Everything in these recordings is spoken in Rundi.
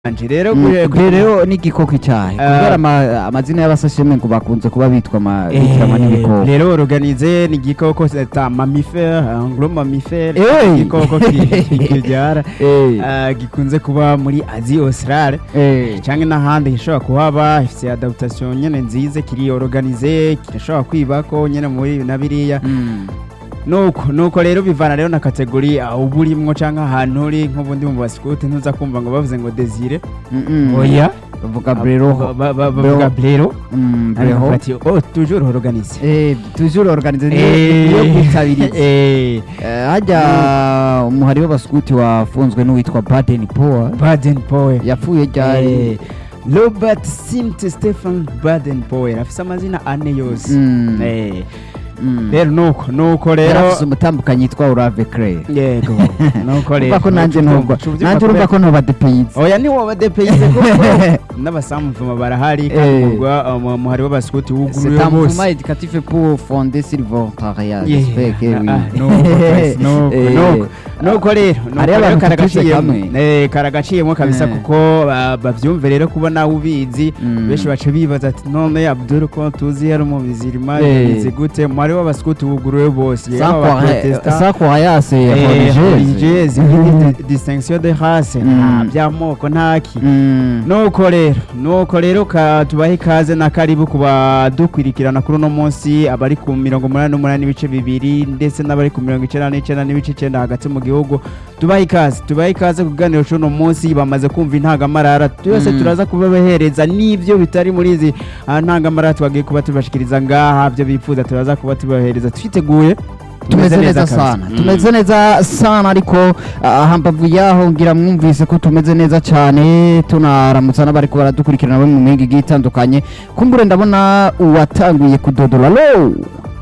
anje rero Mm, gure- ubwo rero n'igikoko icyahe Ah. kubera ama- amazina y'abasasheme ngo bakunze kuba bitwa ama- bitwa Eh, n'ibikoko rero organize ni igikoko c'est un mammifère un gros mammifère Eh. igikoko ki- kibyara Eh, ah, gikunze kuba muri Asie Australe eh, cyangwa n'ahandi gishobora kuhaba ifite adaptation nyene nziza kiri organize kirashobora kwibako nyene muri na biriya mm, nuko nuko rero bivana rero na kategori aho uba urimwo cyangwa ahantu uri nk'ubundi mu basikute ntuza kumva ngo bavuze ngo desire mm, mm. oya bavuga brero Ba- ba- ba- bavuga brero Mm, ariko breho bati oh toujours organize Eh, toujours organize ni- Eh, niyo kwitabiriza eh, Eh, hajya umuhari w'abaskuti wafunzwe n'uwitwa baden power Baden Powell yapfuye ryari Eh, Robert Simt Stephen Baden Powell afise amazina ane yose Mm. Eh, Mm. rero nuko nuko yari rero afise umutambukanyi yitwa urave clay yego nuko rero urumva ko nanjye nuco ntubwo uvyumva nanjye urumva kubera- ko ntuba depeyize oya ni wowe depeyize kuko n'abasamuvuma barahari kandi Eh. umurwa um, umuhari w'abasikuti c'est wuguruye un bose mouvement éducatif pour fonder sur le volontariat Yeah. j'espère que oui Ah, nuko twese, nuko, Eh, nuko. nuko rero nuko Hariho rero abantu karagaciyemo tutuze Eh, karagaciyemo kabisa Eh. kuko ba- bavyumve rero kuba nawe ubizi Mm. benshi baca bibaza ati none abdul ko tuzi yari umubizirima Eh. yabizi gute umuhari w'abasikuti wuguruye bose sans yaba croire- abaprotestant, sans croire c'est eh, religieuse religieuse, ibindi distinction de race nta Mm. by'amoko ntaki Mm. nuko rero nuko rero ka tubahe ikaze na karibu ku badukwirikirana kuri uno munsi abari ku mirongo umunani n'umunani n'ibice bibiri ndetse n'abari ku mirongo icyenda n'icyenda n'ibice icyenda hagati mu gihugu tubahe ikaze tubahe ikaze ku kiganiro cy'uno munsi bamaze kumva intangamarara twese Mm. turaza kubabahereza n'ibyo bitari muri izi ah, ntangamarara twagiye kuba tubashikiriza ngaha byo bifuza turaza kuba tubahereza twiteguye tumeze neza kabisa. sana Mm. tumeze neza sana ariko ah, hambavu yaho ngira mwumvise ko tumeze neza cyane tunaramutsa n'abariko baradukurikirana bari mu mihinga igiye itandukanye kumbure ndabona uwatanguye kudodora alo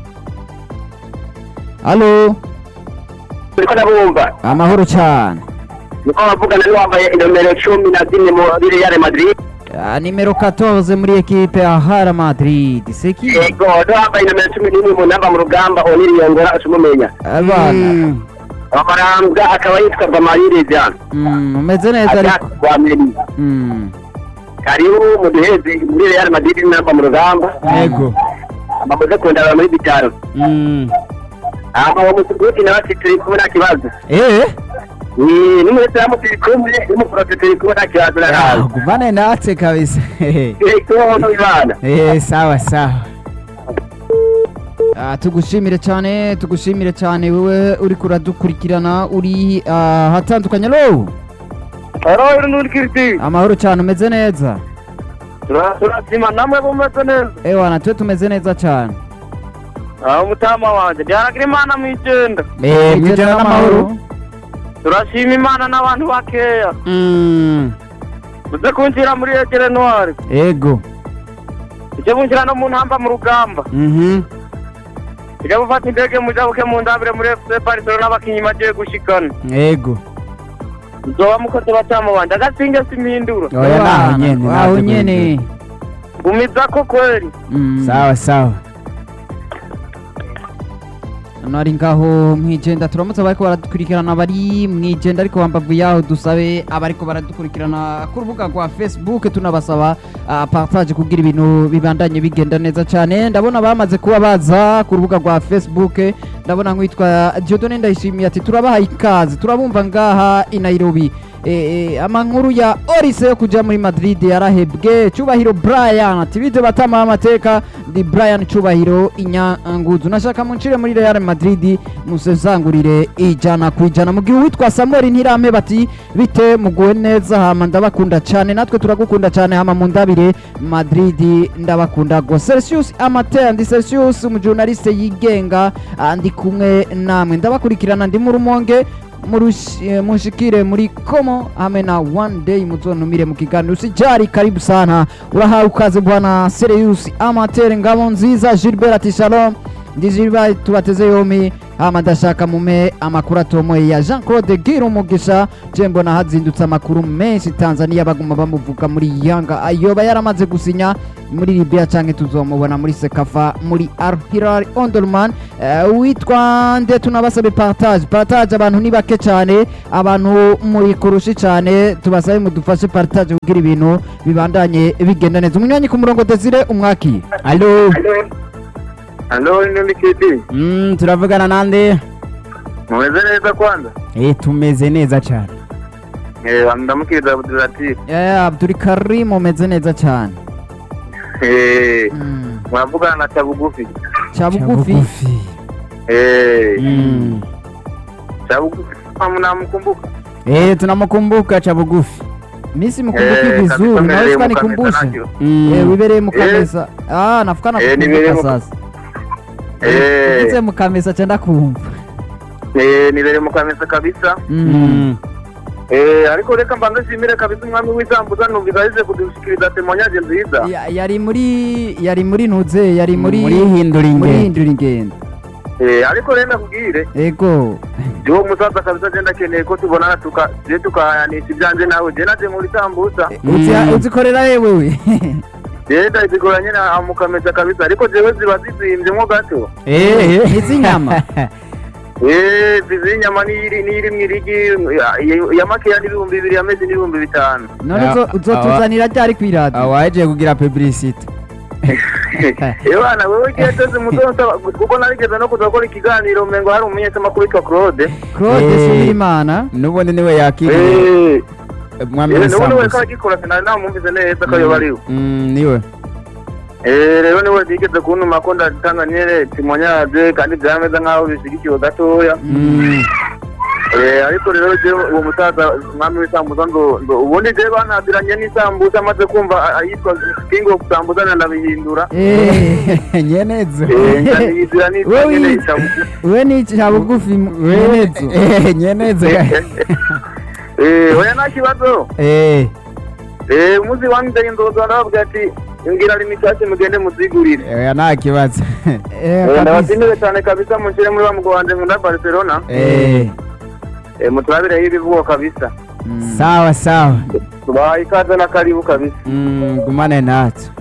alo turiko ndabumva amahoro cyane niko bavugana n'uwambaye inomero cumi na zine muri Real Madrid Ah, nimero 14 muri ekipe ya Hara Madrid seki yego n'uwambaye inomero cumi n'imwe mu namba mu rugamba oniriyongora acumumenya abana Mm. amarambwa akaba yitwa Bamaririza Mm, umeze neza ariko wa Meri Mm, karibu muduheze muri Real Madrid namba mu rugamba yego bamaze kundaba muri bitaro Mm. ama wa musuguti nawe ati turi kumwe nta kibazo eh ni n'umuyisilamu turi kumwe n'umuporoti turi kumwe nta kibazo Ah, narazi guvane natwe kabisa yego n'ibana Eh, sawa sawa Ah, tugushimire cyane tugushimire cyane wewe uri kuradukurikirana uri ah, hatandukanye lo Aro n'urikiriti amahoro cyane umeze neza turasima namwe bumeze neza ewa natwe tumeze neza cyane aho mutama wanje byaragira imana mu icyenda Eh, Ijana mwijana n'amahoro turashima imana n'abantu bakeya Mm, muze kunjira muri egere noire ego icyo munjira no mu ntamba mu rugamba Mhm. ijya gufata indege mujabuke mu ndabire muri fc barcelona n'abakinnyi bagiye gushikana ego nzoba mukoze batama wanje agasinge simpindura oya naho nyene aho natwe nyene gumiza ko kweli Mm. sawa sawa nari ngaho mwijenda turamutse abariko baradukurikirana bari mwijenda ariko hambavu yaho dusabe abariko baradukurikirana ku rubuga rwa facebook tunabasaba uh, partage kugira ibintu bibandanye bigenda neza cyane ndabona bamaze kuba baza ku rubuga rwa facebook ndabona nk'uwitwa Dieudonne ndayishimiye ati turabahaye ikaze turabumva ngaha i Nairobi e, e, amankuru ya Orise yo kuja muri Madrid yarahebwe Cubahiro Brian ati bije batama amateka ndi Brian Cubahiro inyanguzu nashaka muncire muri Real Madrid musezangurire ijana ku ijana mu gihe uwitwa Samuel Ntirame bati bite muguwe neza hama ndabakunda cyane natwe turagukunda cyane hama mundabire Madrid ndabakunda go Celsius Amateur ndi Celsius umujournaliste yigenga ah, ndi kumwe namwe ndabakurikirana ndi mu rumonge murushi- eh, munshikire muri komo hamwe na one day muzonumire mu kiganiro usijari karibu sana urahawe ukaze bwana Serious Amateur ngabo nziza Gilbert ati shalom ndi Gilbert tubateze yombi hama ndashaka mume amakuru atomoye ya Jean Claude Gira umugisha je mbona hazindutse amakuru menshi Tanzania baguma bamuvuga muri Yanga ayoba yaramaze gusinya muri Libya canke tuzomubona muri Sekafa muri Al Hilal Omdurman uh, witwa nde tunabasabe partage partage abantu ni bake cyane abantu muri kurushi cyane tubasabe mudufashe partage kugira ibintu bibandanye bigenda neza umunywanyi ku murongo Desire umwaki alo halo ni mikidi mm, turavugana nande mumeze neza kwanza eh tumeze neza cyane Eh, ndamukiriza abudulatif eh Abdul Karim umeze neza cyane mm. muravugana na cabugufi cha bugufi Eh, mm. cabugufi namkumbuka eh tunamukumbuka cha bugufi misi mkumbuki vizuri naweza nikumbushe mm. eh wibereye mukamesa ah nafuka Eh, nibereye nakumbuka mu- sasa Eh. Ugize mukamesa cyenda kumva nibere mukamesa kabisa Mm. mm. Eh, ariko reka mbanze nshimire kabisa umwami w'isambuza numvise ahize kudushikiriza temonyaje nziza Ya- yari muri yari muri ntuze yari muri muri hindura muri ingendo hindura ingendo Eh, ariko rero ndakubwire ego uwo musaza kabisa je ndakeneye ko tubonana tuka je tukahayanisha ibyanje nawe je naje muri sambusa Uzi- Mm. uzikorera yewewe je ndazigoranye na mukamesa kabisa ariko jewe ziba zizimvyemo gato eh Iz'inyama. Eh, zizi inyama n'iyiri n'iyiri mwirigi ya- ya makeya n'ibihumbi bibiri yameze n'ibihumbi bitanu none Ah, uzo- uzotuzanira ryari kw'iradiyo awaje kugira publicity ebana wewe kieteze mutonta kuko narigeze no kuza gukora ikiganiro umengo hari umumenyeshamakuru witwa claude claude Eh. subirimana nubundi niwe yakiriye Eh, mwami eh, nubundi we w'isambusa kagikora sinari namwumvise neza ko yoba ariwe Mm, niwe Eh, rero niwe yigeze kuntuma ko ndatanga nyene timonyaje kandi byameze nk'aho bishyigikiwe gatoya Mm. Eh, ariko rero je uwo musaza umwami w'isambuza ngo ngo ubundi je banaziranye n'isambuza amaze kumva a- ayitwa king of sambuza ndabihindura Eh, nyenezo Eh, ndabihindura n'itwa Wewe nyene wize. isambuza we ni cya bugufi mwenezo Eh, nyenezo Eh, oya nta kibazo eh Eh, umuzi wanjye ndoza ndababwira ati ngira limitasi mugende muzigurire oya nta kibazo Eh, Eh, kabisa. ndabashimire cyane kabisa munshire muri wa mugo wanje nkunda barcelona eh Eh, muturabireho ibivugo kabisa Mm. sawa sawa tubahaye ikaze na karibu kabisa Mm, gumane natwe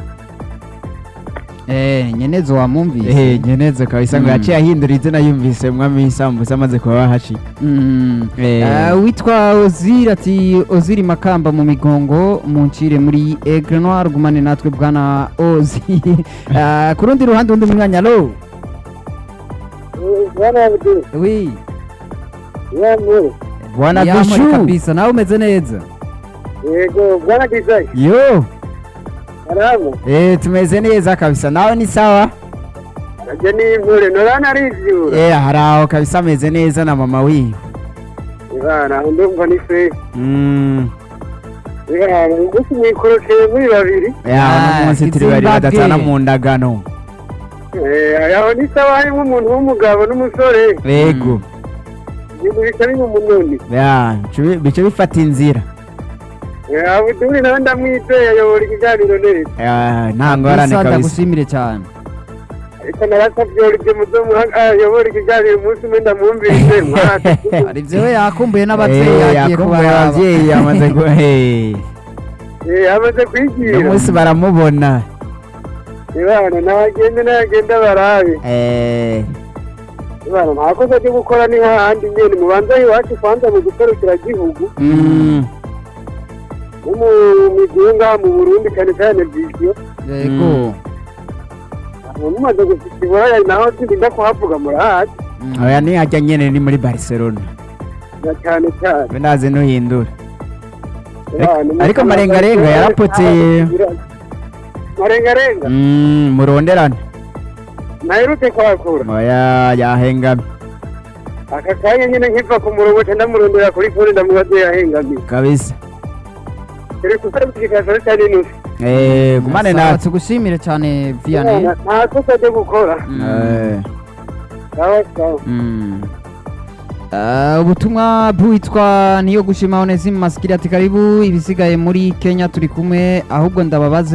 Eh, nyenezo wamumvise eh nyenezo kabisa ngo Mm. yaciye ahindura izina yumvise umwami w'isambusa amaze kuba bahaciye Mm. Eh. Eh, witwa oziri ati oziri makamba mu migongo muncire muri egre noir gumane natwe bwana ozi Eh, ku rundi ruhande undi mwanya lo wi bwana Yamuri dushu kabisa nawe umeze neza yego bwana dizayi yo arabo eh tumeze neza kabisa nawe ni sawa ajya n'imvure norana arivyura eh hari aho kabisa ameze neza na mama wiwe ibana ndumva ni fe Mm. ibana ngusi mwikorokeye muri babiri ya Ah, uno munsi turi bari Zimbabwe. badatana mu ndagano Eh, aho ni sawa harimo umuntu w'umugabo n'umusore yego ibintu bisa n'umunoni ya bice- bice bifata inzira abuduri nawe ndamwizeye ayobora ikiganiro neza Ya, nta ngorane Kabisa, kabisa ndagushimire cyane ariko narasabye uribyo muzomuha ayobora ikiganiro umunsi umwe ndamwumvise mwaka hari ibyo we yakumbuye n'ababyeyi Eh, yagiye yakumbuye kubaraba ababyeyi yamaze ku eh, Eh, amaze uno kwigira munsi baramubona ibana nagende nagenda barabe Eh, ibana nta kosa ryo gukora ni hahandi nyene mubanza iwacu kwanza mu guserukira gihugu mm, no mu migwi ngaha mu burundi cyane cyane viziyo yego mumaze gushika iburaya naho sindinda kuhavuga murahazi Mm. oya ni hajya nyene ni muri barcelona na cyane cyane we ndazi nuhindura Ibana, ariko marengarenga yarapotse marengarenga Mm, muronderane naherutse kwakura oya yahengamye aka kanya nyine nkiva ku murongo ca ndamurondera kuri fone ndamubaze yahengamiye kabisa turi gukora ikikazaro cyane inusu Eh, gumane Sawa, natwe tugushimire cyane vianney nta kosa ryo gukora Mm. Eh, sawa sawa Mm. Uh, ubutumwa bwitwa niyo gushima Onesime Masikiri ati karibu ibisigaye muri Kenya turi kumwe ahubwo ndababaze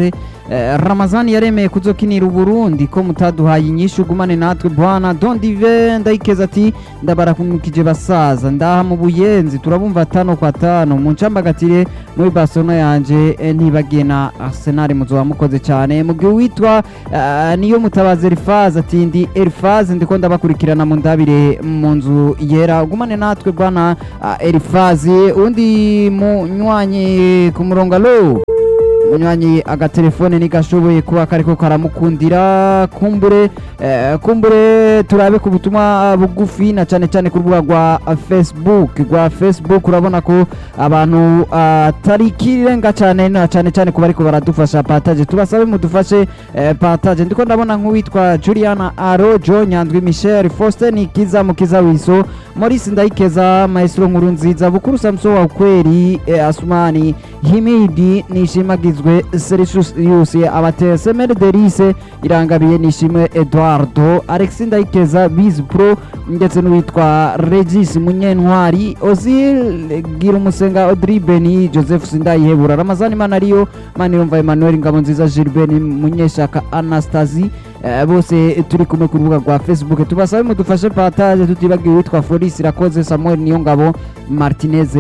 eh, ramazani yaremeye kuzokinira uburundi ko mutaduhaye inyishu ugumane natwe bwana dondive ndayikeza ati ndabarakumukije basaza ndaha mu buyenzi turabumva atano kwa tano mu ncambagatire muri barcelona yanje eh, ntibagiye na arsenal muzoba mukoze cyane mu gihe witwa eh, niyo mutabazi elifaze ati ndi elifaze ndiko ndabakurikirana mu ndabire mu nzu yera ugumane natwe bwana ah, elifaze undi munywanyi ku murongo alo munywanyi agatelefone ntigashoboye kuba kariko karamukundira kumbure eh, kumbure turabe ku butumwa bugufi na cyane cyane ku rubuga rwa facebook rwa facebook urabona ko abantu atari ikirenga cyane na cyane cyane ku bariko baradufasha pataje tubasabe mudufashe eh, pataje ndiko ndabona nk'uwitwa juliana arojo nyandwi michel faustin kiza mukiza wiso maurice ndayikeza maestro nkuru nziza bukuru samso wa kweri eh, asumani himidi nishimagizwe serisius abatese merderise irangabiye nishimwe eduardo alexi ndayikeza bizi pro ndetse n'uwitwa regis munyentwari ozil gira umusenga audrey beni joseph sindayihebura ramazani manariyo manirumva emmanuel ngabo nziza gilbert munyeshaka anastasi Eh, bose turi kumwe ku rubuga rwa facebook tubasabe mudufashe pataje tutibagiwe witwa Floris Irakoze Samuel Niyongabo Martinez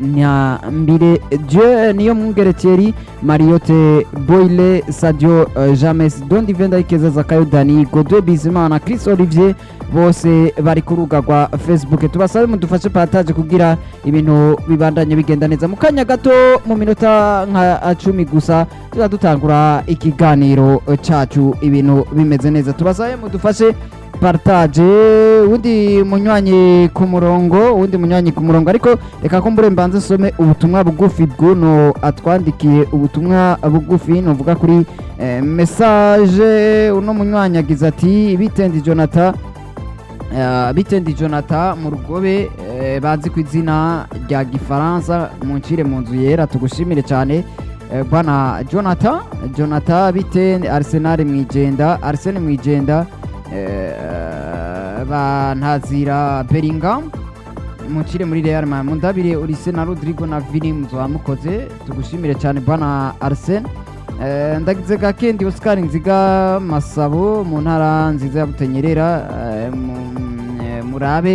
Nyambire Dieu niyo mungerekeri Mariote Boyle Sadio uh, James Dondi Venda Ikeza Zakayo Dani Godwe Bizimana Chris Olivier bose bari ku rubuga rwa facebook tubasabe mudufashe pataje kugira ibintu bibandanye bigenda neza mu kanya gato mu minota nka cumi gusa tuba dutangura ikiganiro cacu ibintu bimeze neza tubasabe mudufashe partage undi munywanyi ku murongo undi munywanyi ku murongo ariko reka ko mbure mbanze nsome ubutumwa bugufi bw'uno atwandikiye ubutumwa bugufi nuvuga kuri eh, message uno munywanyi agize ati bitendi jonathan Uh, bitendi jonathan mu rugobe eh, bazi ku izina rya gifaransa muncire mu nzu yera tugushimire cyane eh, bwana jonathan jonathan bitendi arsenal mwijenda arsene mwijenda eh, bantazira beringham muncire muri real ma mundabire urise na rodrigo na vini muzoba mukoze tugushimire cyane bwana arsene Eh, ndagize gakendi Oscar Nziga Masabo mu ntara nziza ya Butenyerera eh, mu- eh, murabe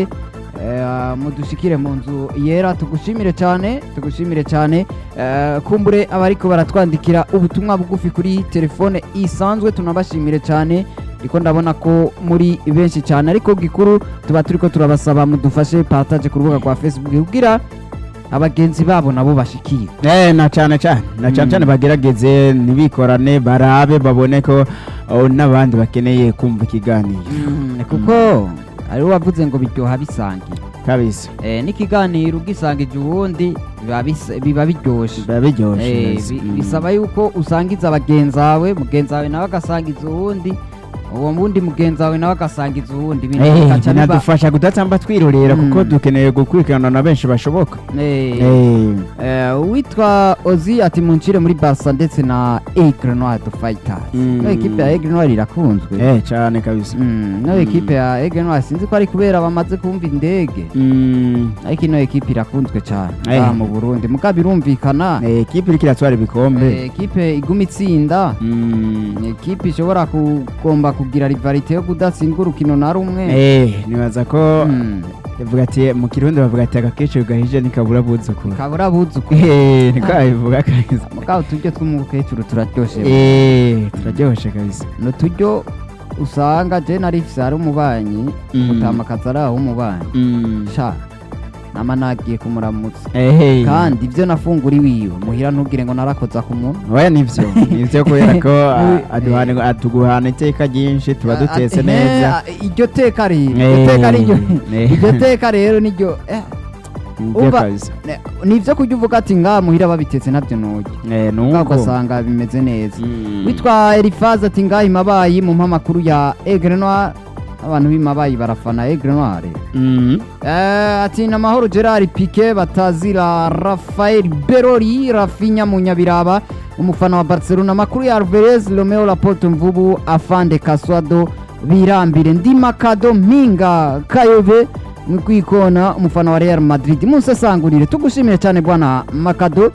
eh, mudushikire mu nzu yera tugushimire cyane tugushimire cyane eh, kumbure abariko baratwandikira ubutumwa bugufi kuri telefone isanzwe tunabashimire cyane ndiko ndabona ko muri benshi cyane ariko gikuru tuba turiko turabasaba mudufashe partage ku rubuga rwa Facebook kugira abagenzi babo nabo bashikiye Eh, na cyane cyane na cyane Mm. cyane bagerageze ntibikorane barabe babone ko oh, n'abandi bakeneye kumva ikiganiro Mm, kuko hariho wavuze ngo biryoha bisangiye kabisa Eh, n'ikiganiro ugisangije uwundi biba bisa- biba biryoshe biba biryoshye Eh, neza. bi- Mm. bisaba yuko usangiza bagenzi bawe mugenzi wawe nawe agasangiza uwundi uwo wundi mugenzi wawe nawe agasangiza uwundi ibintu Eh, bigaca biba- binadufasha kudatamba twirorera Mm. kuko dukeneye gukurikirana na benshi bashoboka Eh, Eh, eh, uwitwa ozi ati muncire muri barca ndetse na aigle noir de fighters Mm. no ekipe ya aigle noir irakunzwe eh, cyane kabisa Mm, no Mm. ekipe ya aigle noir sinzi ko ari kubera bamaze kumva indege Mm, ariko ino ekipe irakunzwe cyane Eh. ngaha mu burundi muga birumvikana eh, ekipe iriko iratwara ibikombe eh, ekipe iguma itsinda Mm, ni ekipe ishobora kugomba kugira rivalite yo kudatsinda urukino na rumwe eh, nibaza ko Mm, bavuga ati mu kirundi bavuga ati agakecuru gahije ntikabura buzukuru kabura buzuku Eh, niko babivuga kabisa muga uturyo tw'umukecuru turaryoshe Eh, turaryoshe kabisa ni uturyo usanga je narifise hari umubanyi Mm. mutamakazi ari aho umubanyi Mm. sha nama nagiye kumuramutsa Eh, kandi ibyo nafungura iwiwe muhira ntugire ngo narakoza ku muntu oya nivyo nivyo kubera ko Muri- a- aduhana- atuguhana iteka ryinshi tuba dutetse Ah, neza eh, iryo teka rero Eh, iryo teka riryo eh. iryo teka rero niryo eh, nivyo umva- kabisa ne- ni ibyo kurya uvuga ati ngaha muhira babitetse nabyo nturya Eh, ngaha nuko ugasanga bimeze neza Mm. witwa elifaze ati ngaha imabayi mu mpamakuru ya egre noir abantu b'imabayi barafana egre noir Mm. Eh, ati na mahoro gerard pike batazira rafael berori rafinya munyabiraba umufana wa barcelona amakuru ya alvarez romeo laporte mvubu afande kaswado birambire ndi makado mpinga kayove mu kwikona umufana wa real madrid munsesangurire tugushimire cyane bwana makado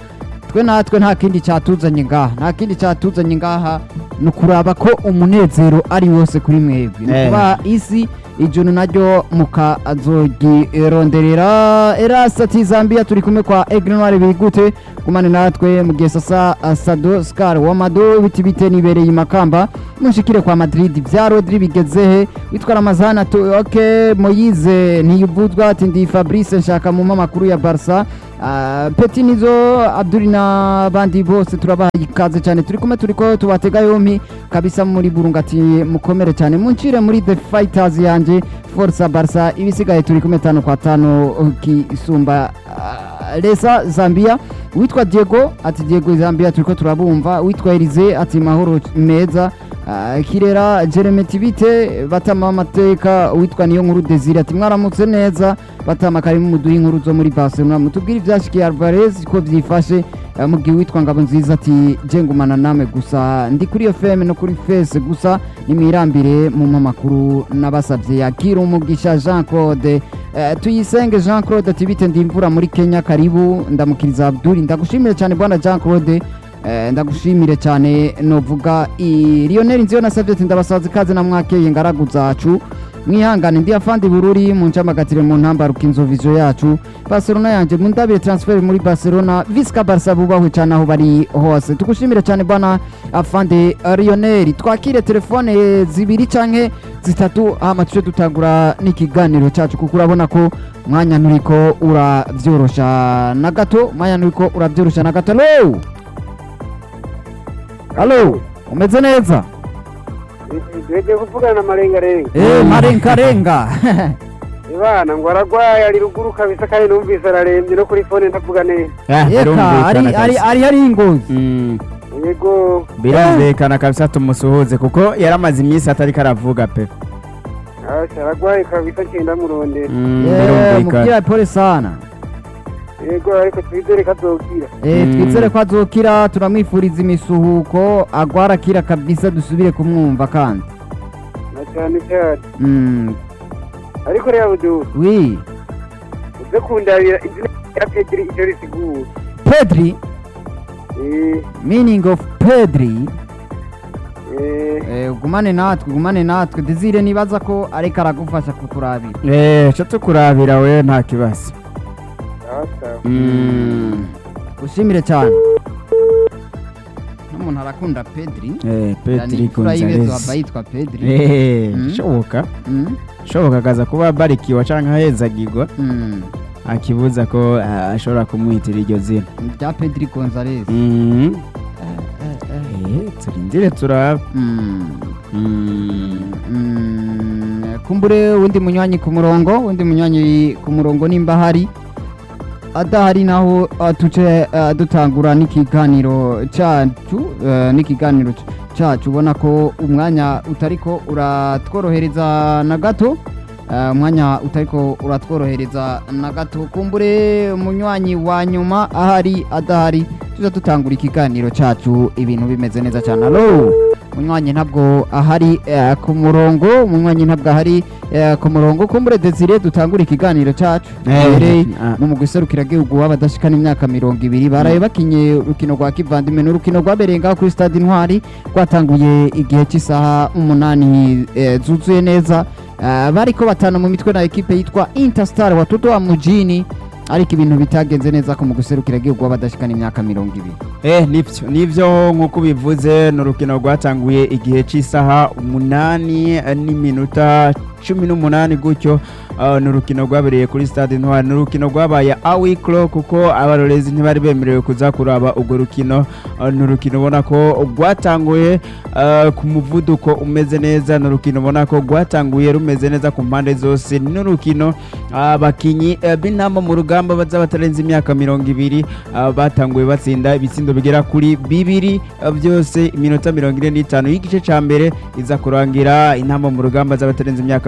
twe natwe nta kindi cyatuzanye ngaha nta kindi cyatuzanye ngaha ni ukuraba ko umunezero ari wose kuri mwebwe ni Eh. ukuba isi ijuru naryo mukazogironderera erasa ati zambia turi kumwe kwa egrenware bigute kumane natwe mu gihe sasa uh, sado scar wamado biti bite nibereye imakamba munshikire kwa madrid vya rodri bigezehe witwa ramazana tu ok moyize ntiyuvuzwa ati ndi fabrice nshaka mu makuru ya barca Uh, peti nizo abduri n'abandi bose turabaha ikaze cyane turi kumwe turi ko tubatega yompi kabisa muri burunga ati mukomere cyane muncire muri the fighters yanjye forza barca ibisigaye turi kumwe tano kwa tano kisumba uh, lesa zambia witwa diego ati diego zambia turiko turabumva witwa elize ati mahoro meza uh, kirera jereme tibite batama amateka witwa niyo nkuru desire ati mwaramutse neza batama karimo muduha inkuru zo muri barcelona mutubwire ivyashikiye alvarez ko vyifashe uh, mu gihe witwa ngabo nziza ati je ngumana namwe gusa ndi kuri iyo fm no kuri face gusa nimwirambire mu mamakuru nabasavye yakira umugisha jean claude Uh, tuyisenge jean claude ati bite ndi imvura muri kenya karibu ndamukiriza abduri ndagushimire cyane bwana jean claude uh, ndagushimire cyane novuga i lionel nziyo nasabye ati ndabasaza ikaze na mwakeye ngaragu zacu mwihangane ndi afandi bururi mu ncamagatire mu ntambaruka inzovizo yacu barcelona yanjye mundabire transfer muri barcelona visca barca bubahwe cyane aho bari hose tugushimire cyane bwana afande lionel twakire telefone zibiri canke zitatu hama tuje dutangura n'ikiganiro cyacu kuko urabona ko umwanya nturiko uravyorosha na gato umwanya nturiko uravyorosha na gato alo alo umeze neza tugiye kuvugana na marengarenga eh marengarenga ibana ngo aragwaye ari ruguru kabisa kandi numvise ararembye no kuri fone ndavuga neza Ah, eka birumvikana ari ari kabisa. ari hari ingozi Mm, yego birumvikana kabisa tumusuhuze kuko yaramaze iminsi atari karavuga pe asha aragwaye kabisa ngenda murondera Mm, Eh, birumvikana mubwira pole sana yego ariko twizere ko azokira Eh, Mm. twizere ko azokira turamwifuriza imisuhuko agwara akira kabisa dusubire kumwumva kandi na cyane cyane Mm, ariko reba budu wi uze kundabira izina rya peteri icyo risigura pedri Eh, meaning of pedri eh, eh, gumane natwe gumane natwe desire nibaza ko ariko aragufasha kukurabira eh cyo tukurabira we nta kibazo sawa sawa Mm, ushimire cyane n'umuntu arakunda pedri eh Pedri imfura y'ibezo aba Gonzalez yitwa pedri eh Mm. shoboka Mm, shoboka akaza kuba barikiwa canke ahezagirwa mm. akibuza ko ah, ashobora kumwitira iryo zina rya pedri gonzalez Mm, Eh, eh, eh. eh turindire turabe Mm. Mm, Mm, kumbure undi munywanyi ku murongo undi munywanyi ku murongo nimba hari adahari naho uh, tuce uh, dutangura n'ikiganiro cyacu uh, n'ikiganiro c- cyacu ubona ko umwanya utariko uratworohereza na gato uh, umwanya utariko uratworohereza na gato kumbure umunywanyi wa nyuma ahari adahari tuza dutangura ikiganiro cyacu ibintu bimeze neza cyane alo umunywanyi ntabwo ahari eh, ku murongo umunywanyi ntabwo ahari eh, ku murongo kumbure desire dutangura ikiganiro cyacu Eh, Duhereye ah. mu mugwi serukiragihugu w'abadashikana imyaka mirongo ibiri baraye bakinye urukino rwa kivandimwe ni urukino rwabereye ngaho kuri stade intwari rwatanguye igihe cy'isaha umunani eh, zuzuye neza Eh, bariko batana mu mitwe na ekipe yitwa interstar watoto wa mujini ariko ibintu bitagenze neza ku mugwi serukiragihugu w'abadashikana imyaka mirongo ibiri Eh nivyo nivyo nk'uko bivuze ni urukino rwatanguye igihe cy'isaha umunani eh, n'iminota cumi n'umunani gutyo Ah, ni urukino rwabereye kuri stade intwari ni urukino rwabaye awikro kuko abarorezi ntibari bemerewe kuza kuraba urwo rukino Ah, ni urukino ubona ko rwatanguye ah, ku muvuduko umeze neza ni urukino ubona ko rwatanguye rumeze neza ku mpande zose ni urukino abakinyi eh, b'intamba mu rugamba baza batarenze imyaka mirongo ibiri ah, batanguye batsinda ibitsindo bigera kuri bibiri ah, byose iminota mirongo ine n'itanu y'igice cya mbere iza kurangira intamba mu rugamba z'abatarenze imyaka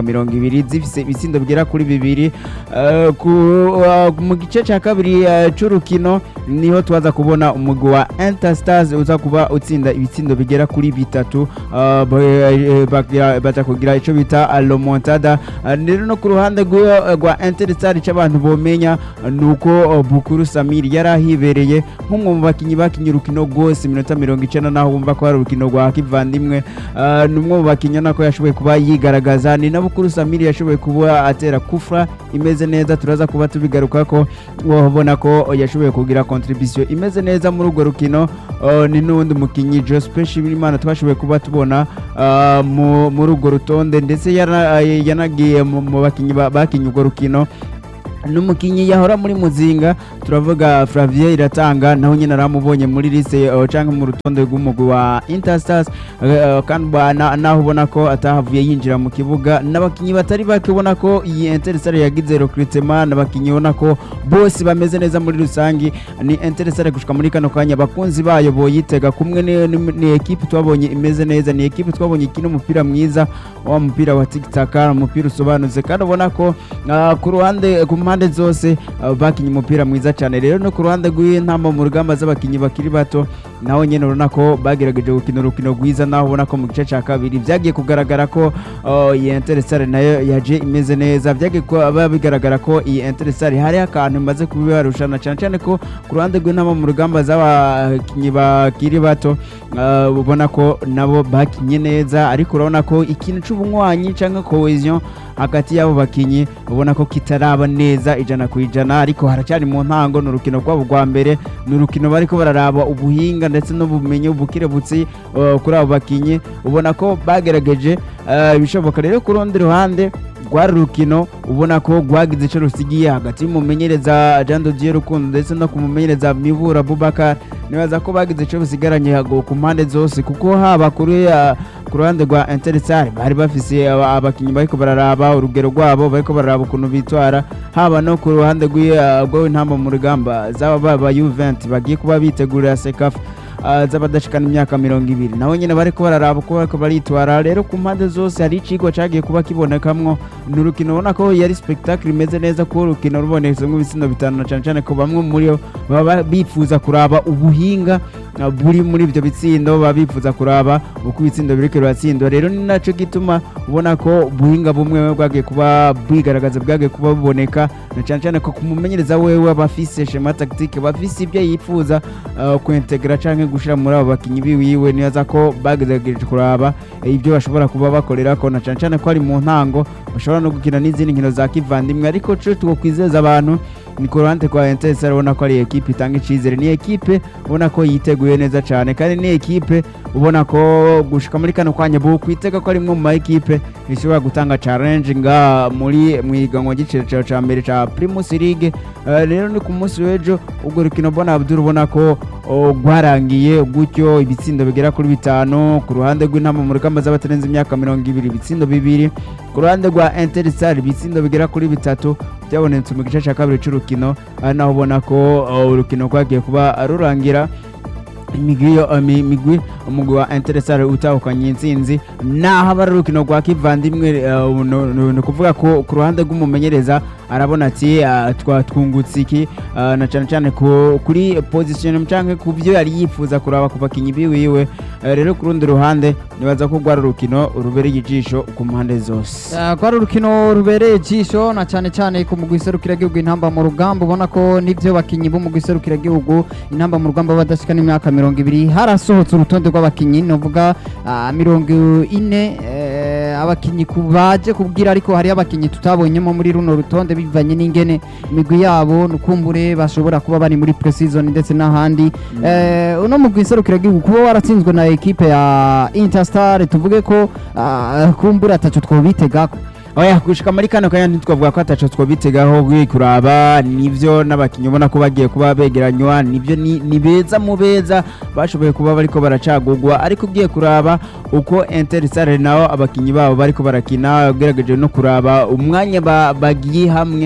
imyaka mirongo ibiri zifise ibitsindo bigera kuri bibiri Eh, ku- uh, mu gice cya kabiri eh, c'urukino niho tubaza kubona umugwi wa Interstars uza kuba utsinda ibitsindo bigera kuri bitatu eh, ba- eh, bagira- baza kugira ico bita eh, remontada Eh, rero no ku ruhande rw'uwo, eh, rwa Interstars ico abantu bomenya eh, nuko eh, Bukuru Samir yari ahibereye nk'umwe mu bakinyi bakinye urukino rwose iminota mirongo icenda naho wumva ko hari urukino rwa kivandimwe Eh, ni umwe mu bakinyi ubona ko yashoboye kuba yigaragaza ni na Bukuru Samir yashoboye kuba atera kufra imeze neza turaza kuba tubigaruka ko ubona ko yashoboye kugira contribution imeze neza muri urwo rukino Uh, ni n'uwundi mukinyi Joseph Shimirimana twashoboye kuba tubona uh, mu- muri urwo rutonde ndetse yana- yanagiye mu mu bakinyi ba- bakinye urwo rukino n'umukinyi yahora muri muzinga turavuga Flavien iratanga naho nyine aramubonye muri lise uh, canke mu rutonde rw'umugwi wa Interstars uh, kandi ba- na- naho ubona ko atahavuye yinjira mu kibuga n'abakinyi batari bake ubona ko iyi Interstars yagize recruitment n'abakinyi ubona ko bose bameze neza muri rusangi ni Interstars gushika muri kano kanya abakunzi bayo boyitega kumwe ni, ni, ni ekipe twabonye imeze neza ni ekipe twabonye ikina umupira mwiza wa mupira wa tikitaka umupira usobanutse kandi ubona ko uh, ku ruhande ku mpande zose uh, bakinye umupira mwiza cyane rero no ku ruhande rw'intamba mu rugamba z'abakinyi bakiri bato naho nyene urabona ko bagerageje gukina urukino rwiza naho ubona ko mu gice cya kabiri byagiye kugaragara ko uh, iyi Interestare nayo yaje imeze neza byagiye kuba bigaragara ko iyi Interestare hari akantu imaze kubibarushana cyane cyane ko ku ruhande rw'intamba mu rugamba z'abakinyi bakiri bato uh, ubona ko nabo bakinye neza ariko urabona ko ikintu c'ubunywanyi cyangwa cohesion hagati y'abo bakinyi ubona ko kitaraba neza ijana ku ijana ariko haracyari mu ntango ni urukino rwabo rwa mbere ni urukino bariko bararaba ubuhinga ndetse n'ubumenyi bukirebutsi uh, kuri abo bakinyi ubona ko bagerageje uh, ibishoboka rero ku rundi ruhande rwari urukino ubona ko rwagize icyo rusigiye hagati y'umumenyereza Jean de Dieu Rukundo ndetse no ku mumenyereza Mibura Abubakar nibaza ko bagize icyo basigaranye hago ku mpande zose kuko haba kuri uh, ku ruhande rwa Intersar bari bafise aba- abakinyi bariko bararaba urugero rwabo bariko bararaba ukuntu bitwara haba no ku ruhande rw'intamba mu rugamba zaba baba Juventus bagiye kuba bitegurira Sekafa uh, z'abadashikana imyaka mirongo ibiri nabo nyine bariko bararaba uko bariko baritwara rero ku mpande zose hari icigwa cagiye kuba kibonekamwo ni urukino ubona ko yari spectacle imeze neza kuko urukino rubonetsemwo ibitsindo bitanu na cane cane ko bamwe muri bo baba bifuza kuraba ubuhinga uh, buri muri ivyo bitsindo baba bifuza kuraba uko ibitsindo biriko biratsindwa rero ni naco gituma ubona ko ubuhinga bumwe bwagiye kuba bwigaragaza bwagiye kuba buboneka na cane cane ko kumumenyereza wewe aba afise shema tactique aba afise ibyo yifuza uh, kuintegra canke gushira muri abo bakinyi biwiwe nibaza ko bagerageje kuraba eh, ibyo bashobora kuba bakorerako na cane cane ko ari mu ntango bashobora no gukina n'izindi nkino za kivandimwe ariko co twokwizeza abantu ni ku ruhande rwa Etincelles ubona ko ari ekipe itanga icizere ni ekipe ubona ko yiteguye neza cyane kandi ni ekipe ubona ko gushika muri kano kwanya bu kwitega ko ari imwe mu ma ekipe ishobora gutanga challenge nga muri mu iganwa ry'iciciro ca mbere ca Primus League Eh, rero ni ku munsi w'ejo ubwo rukino mbona Abdul ubona ko oh, rwarangiye gutyo ibitsindo bigera kuri bitanu ku ruhande rw'intama mu rugamba z'abatarenze imyaka mirongo ibiri ibitsindo bibiri ku ruhande rwa Interstar ibitsindo bigera kuri bitatu byabonetse mu gice cya kabiri c'urukino ari naho ubona ko oh, urukino rwagiye kuba rurangira imigwi yo- imi- imigwi umugwi wa Interstar utahukanye intsinzi naho aba ari urukino rwa kivandimwe eh, no- no- ni ukuvuga ko ku ruhande rw'umumenyereza arabona ati ah, twa twungutse iki ah, na cyane cyane ku- kuri position canke ku byo yari yifuza kuraba ku bakinyi biwiwe Eh, rero ku rundi ruhande nibaza ko rwari urukino rubereye ijisho ku mpande zose Eh, rwari urukino rubereye ijisho na cyane cyane ku mugwi serukiragihugu intamba mu rugamba ubona ko n'ibyo bakinyi b'umugwi serukiragihugu intamba mu rugamba badashika n'imyaka mirongo ibiri harasohotse urutonde rw'abakinyi novuga ah, mirongo ine eh, abakinyi ku baje kubwira ariko hari abakinyi tutabonyemo muri runo rutonde bivanye n'ingene imigwi yabo nukumbure bashobora kuba bari muri pre-season ndetse n'ahandi Eh, uno mugwi serukiragihugu kuba waratsinzwe na ekipe ya Interstar tuvuge ko ah, kumbura ataco twobitegako oya gushika muri kano kanya ntitwavuga ko ataco twobitegaho gwi kuraba nivyo n'abakinyi ubona ko bagiye kuba begeranywa nivyo ni, ni beza mu beza bashoboye kuba bariko baracagurwa ariko ugiye kuraba uko Interstar nabo abakinyi babo bariko barakina ugerageje no kuraba umwanya ba- bagiye hamwe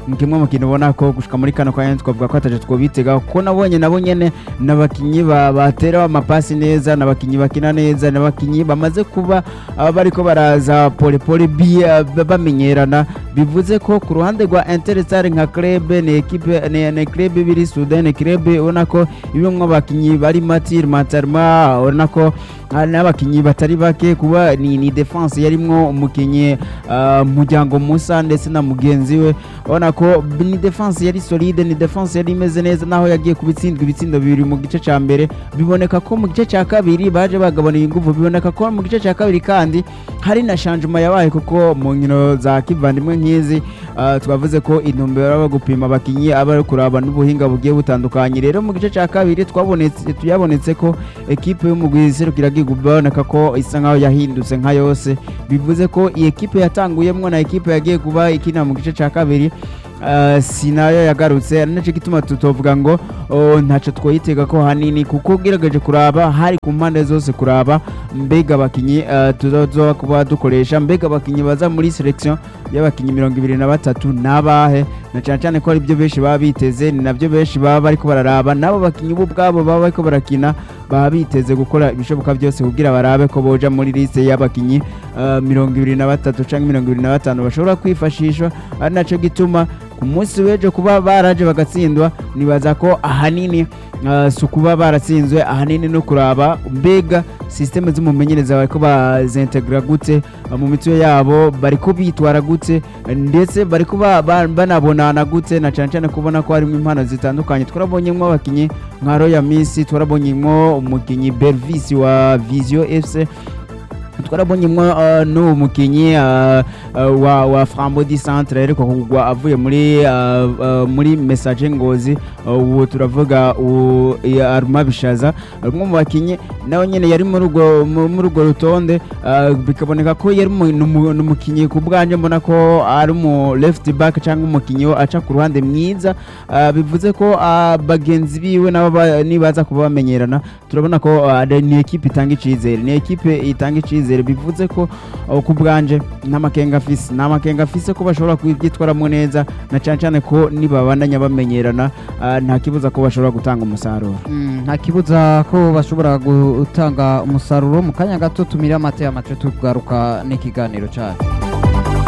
ni kimwe mu kintu ubona ko gushika muri kano kanya twavuga ko ataje twobitega kuko nabonye nabo nyene n'abakinyi ba- batera amapasi neza n'abakinyi bakina neza n'abakinyi bamaze kuba aba bariko baraza polepole bi- ba- bamenyerana bivuze ko ku ruhande rwa Interstar nka club ni equipe ni, ni club biri Sudan ni club ubona ko ibimwe abakinyi bari matir matarma ubona ko hari n'abakinyi batari bake kuba ni, ni defense yarimwo umukinyi uh, muryango Musa ndetse na mugenzi we ubona ko ni defense yari solide ni defense yari imeze neza naho yagiye kubitsindwa ibitsindo bibiri mu gice ca mbere biboneka ko mu gice ca kabiri baje bagabanira ingufu biboneka ko mu gice ca kabiri kandi hari na changement yabaye kuko mu nkino za kivandimwe nk'izi uh, twavuze ko intumbero yo gupima abakinyi aba ari kuraba n'ubuhinga bugiye butandukanye rero mu gice ca kabiri twabonetse tuyabonetse ko ekipe y'umugwi serukira biboneka ko isa nkaho yahindutse nka yose bivuze ko iyi ekipe yatanguyemwo na ekipe yagiye kuba ikina mu gice ca kabiri Uh, si nayo yagarutse ari nacyo gituma tutovuga ngo oh, ntacyo twoyitega ko hanini kuko ugerageje kuraba hari ku mpande zose kuraba mbega abakinyi uh, tuzoba kuba dukoresha mbega abakinyi baza muri selection y'abakinyi mirongo ibiri na batatu n'abahe na cyane cyane ko ari byo benshi baba biteze ni nabyo benshi baba bariko bararaba n'abo bakinyi bo ubwabo baba bariko barakina baba biteze gukora ibishoboka byose kugira barabe ko boja muri liste y'abakinyi uh, mirongo ibiri na batatu canke mirongo ibiri na batanu bashobora kwifashishwa ari naco gituma ku munsi w'ejo kuba baraje bagatsindwa nibaza ko ahanini uh, si ukuba baratsinzwe ahanini no kuraba mbega sisiteme z'umumenyereza bariko bazintegra gute uh, mu mitwe yabo bariko bitwara gute ndetse bariko ba- ba- banabonana gute na cyane cyane kubona ko harimo impano zitandukanye twarabonyemo abakinyi nka Royal Miss twarabonyemo umukinyi Bervis wa Visio FC twarabonyemo uh, n'uwo mukinyi uh, uh, wa, wa Frambodi Centre ariko kugwa avuye muri uh, uh, muri message ngozi uh, uwo turavuga uwo ya Arma Bishaza umwe mu bakinyi nawe nyene yari muri urwo mu- muri urwo rutonde uh, bikaboneka ko yari mu- numu- n'umukinyi ku bwanje mbona ko ari mu left back cyangwa umukinyi wo aca ku ruhande mwiza uh, bivuze ko uh, bagenzi biwe nabo ba- nibaza kuba bamenyerana turabona ko uh, ni ekipe itanga icizere ni ekipe itanga icizere bivuze ko uh, ku bwanje n'amakenga afise n'amakenga afise ko bashobora kubyitwaramo neza na cyane cyane ko nibabandanya bamenyerana uh, nta kibuza ko bashobora gutanga umusaruro Mm, nta kibuza ko bashobora gutanga umusaruro mu kanya gato tumire amata y'amace tugaruka n'ikiganiro cyacu